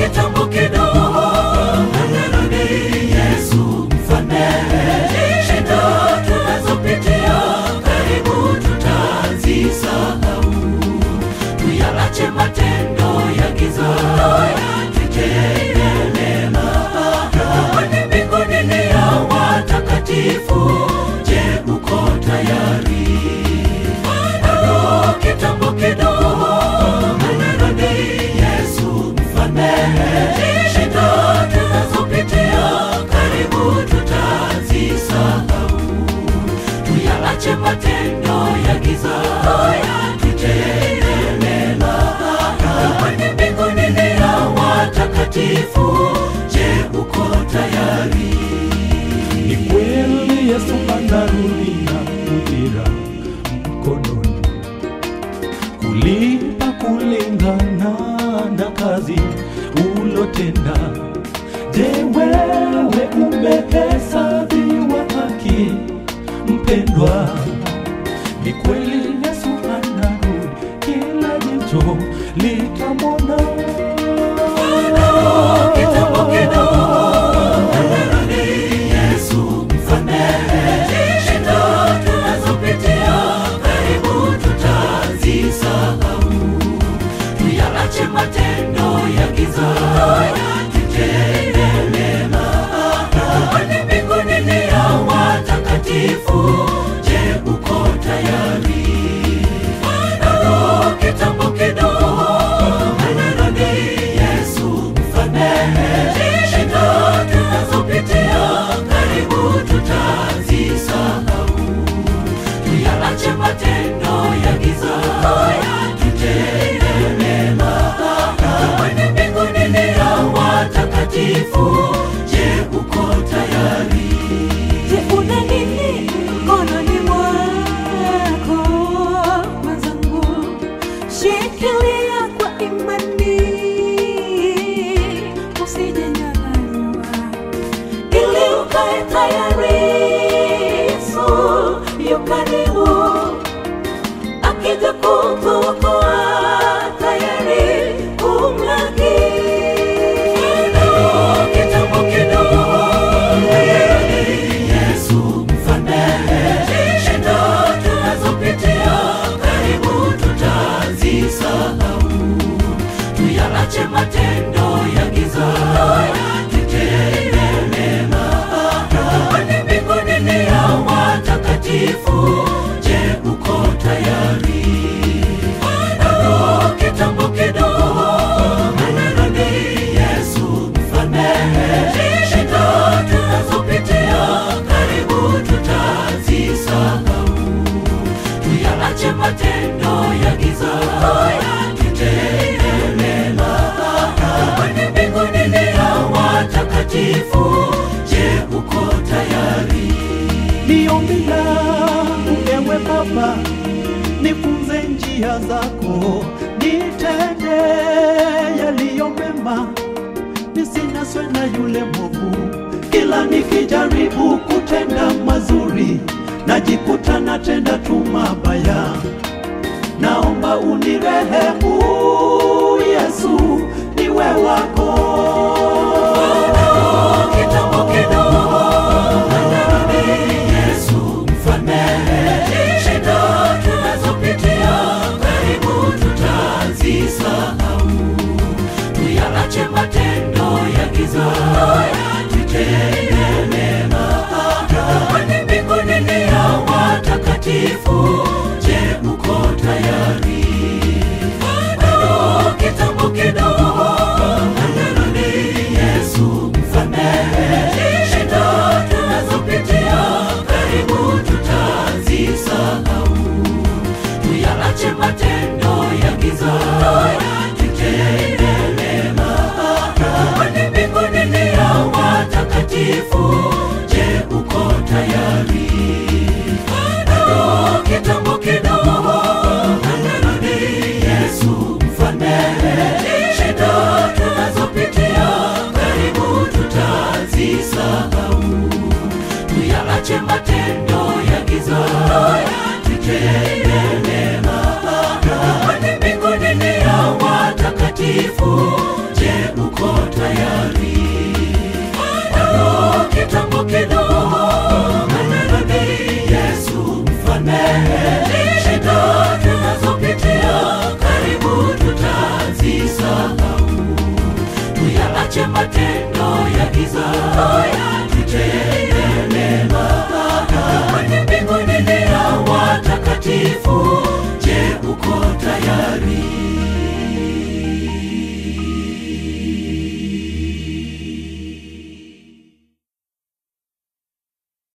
kitambo kidogo amerudi Yesu mfalme. Shida tunazopitia karibu tutazisahau, tuyaache matendo ya giza, tutende mema. Kwani mbinguni ni ya watakatifu. Je, uko tayari? Bado kitambo kidogo amerudi Yesu mfalme. Shida tunazopitia karibu tutazisahau, tuyaache matendo ya giza, tutende mema. Kwani mbinguni ni ya watakatifu. Je, uko tayari? Ni kweli Yesu anarudi na ujira mkononi, kulipa kulingana na kazi ulotenda. Je, wewe umehesabiwa haki, mpendwa? Ni kweli Yesu anarudi, kila jicho litamwona. Kitambo kidogo amerudi Yesu mfalme. Shida tunazopitia karibu tutazisahau, tuyaache matendo ya giza, tutende mema. Kwani mbinguni ni ya watakatifu. Je, uko tayari? Bado kitambo kidogo amerudi Yesu mfalme. Shida tunazopitia karibu tutazisahau, tuyaache matendo ya giza, tutende mema. Kwani mbinguni ni ya watakatifu. Je, uko tayari? Je, una nini mkononi mwako mwenzangu? Shikilia kwa imani, usijenyang'anywa, ili ukae tayari. Yesu yu karibu, akija kukuokoa, tayari kumlaki. Kitambo kidogo amerudi Yesu mfalme. Shida tunazopitia karibu tutazisahau, tuyaache matendo ya giza, tutende mema. Kwani mbinguni ni ya watakatifu. Je, uko tayari? Bado kitambo kidogo amerudi Yesu mfalme. Shida tunazopitia karibu tutazisahau, tuyaache matendo ya giza, tutende mema. Kwani mbinguni ni ya watakatifu. Je, uko tayari? Ni ombi langu ewe Baba, nifunze njia zako, nitende yaliyo mema, nisinaswe na yule mwovu. Kila nikijaribu kutenda mazuri, najikuta natenda tu mabaya. Naomba unirehemu Yesu, niwe wako. Kitambo kidogo amerudi Yesu mfalme. Shida tunazopitia karibu tutazisahau, tuyaache matendo ya giza, tutende mema. Kwani mbinguni ni ya watakatifu. Je, uko tayari? Bado kitambo kidogo amerudi Yesu mfalme. Shida tunazopitia karibu tutazisahau, tuyaache matendo ya giza, tutende mema. Kwani mbinguni ni ya watakatifu. Je, uko tayari? Bado kitambo kidogo amerudi Yesu mfalme. Shida tunazopitia karibu tutazisahau, tuyaache matendo ya giza, tutende mema. Kwani mbinguni ni ya watakatifu. Je, uko tayari bado kitambo kidogo anarudi Yesu mfalme shida tunazopitia karibu tutazisahau tuyaache matendo ya giza tutende mema kwenye mbinguni ni ya watakatifu